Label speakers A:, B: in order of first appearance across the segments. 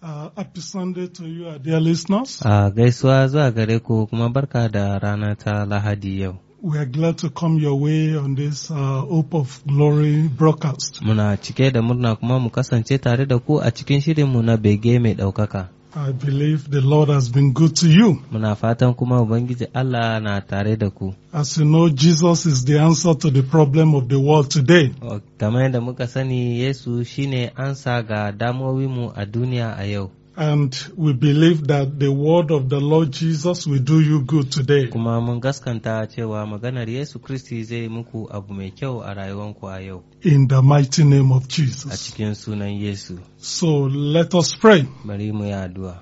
A: Uh, happy Sunday to you, our dear listeners.
B: A gaisuwa zuwa gare ku kuma barka da rana ta Lahadi yau.
A: We are glad to come your way on this uh, Hope of Glory broadcast.
B: Muna cike da murna kuma mu kasance tare da ku a cikin shirinmu na bege mai ɗaukaka.
A: I believe the Lord has been good to you.
B: Muna fatan kuma Ubangiji Allah na tare da ku.
A: As you know, Jesus is the answer to the problem of the world today.
B: O, Kamar yadda muka sani Yesu shine ansa ga damuwowinmu a duniya a yau.
A: And we believe that the word of the Lord Jesus will do you good today.
B: Kuma mun gaskanta cewa maganar Yesu Kristi zai muku abu mai kyau a rayuwanku a yau.
A: In the mighty name of
B: A
A: Jesus.
B: cikin sunan Yesu.
A: So let us pray.
B: Bari mu yi addu'a.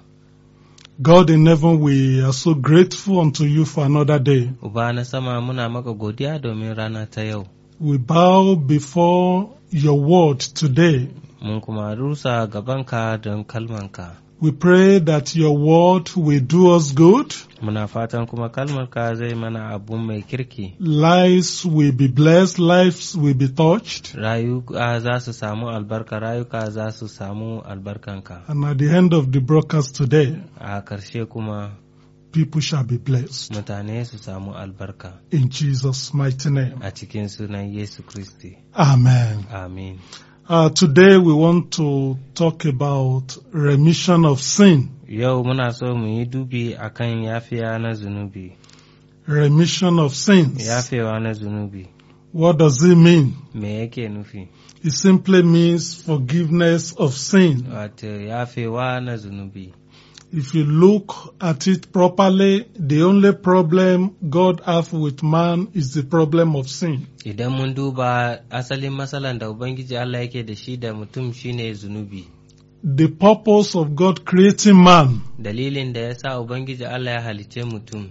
A: God in heaven, we are so grateful unto you for another day.
B: Uba na sama muna maka godiya domin rana ta yau.
A: We bow before your word today.
B: Mun kuma rusa gabanka don kalmanka.
A: We pray that your word will do us good.
B: Muna fatan kuma kalmarka zai mana abu mai kirki.
A: Lives will be blessed. Lives will be touched.
B: Rayuka za su samu albarka, rayuka za su samu albarkanka.
A: And at the end of the broadcast today,
B: A ƙarshe kuma
A: people shall be blessed.
B: mutane su samu albarka.
A: In Jesus' mighty name.
B: A cikin sunan Yesu Kristi.
A: Amen.
B: Amin.
A: Uh, today we want to talk about remission of sin.
B: Yau muna so mu yi dubi akan yafiya na zunubi.
A: Remission of sins.
B: Yafewa na zunubi.
A: What does it mean?
B: Me yake nufi?
A: It simply means forgiveness of sin.
B: Wato yafewa na zunubi.
A: If you look at it properly, the only problem God has with man is the problem of sin.
B: Idan mun duba asalin matsalan da Ubangiji Allah yake da shi da mutum shine zunubi.
A: The purpose of God creating man
B: Dalilin da ya sa Ubangiji Allah ya halice mutum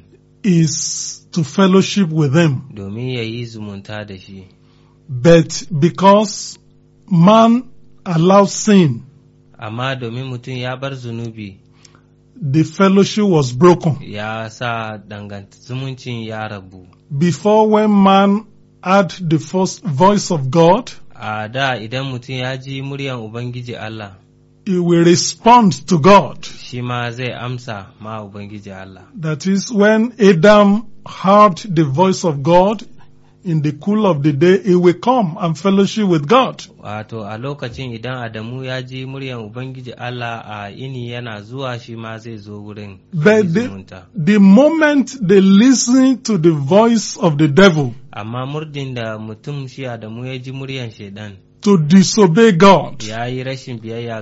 A: is to fellowship with him.
B: domin ya yi zumunta da shi.
A: But because man allows sin,
B: Amma domin mutum ya bar zunubi
A: the fellowship was broken.
B: ya sa dangant zumuncin ya rabu.
A: Before when man had the first voice of God,
B: A da idan mutum ya ji muryan Ubangiji Allah,
A: he will respond to God.
B: shi ma zai amsa ma Ubangiji Allah.
A: That is when Adam heard the voice of God in the cool of the day, he will come and fellowship with God.
B: Wato a lokacin idan Adamu ya ji muryan Ubangiji Allah a ini yana zuwa shi ma zai zo wurin
A: But
B: yi
A: the,
B: zumunta.
A: the moment they listen to the voice of the devil
B: Amma murdin da mutum shi Adamu ya ji muryan shaidan
A: to disobey God,
B: ya yi rashin biyayya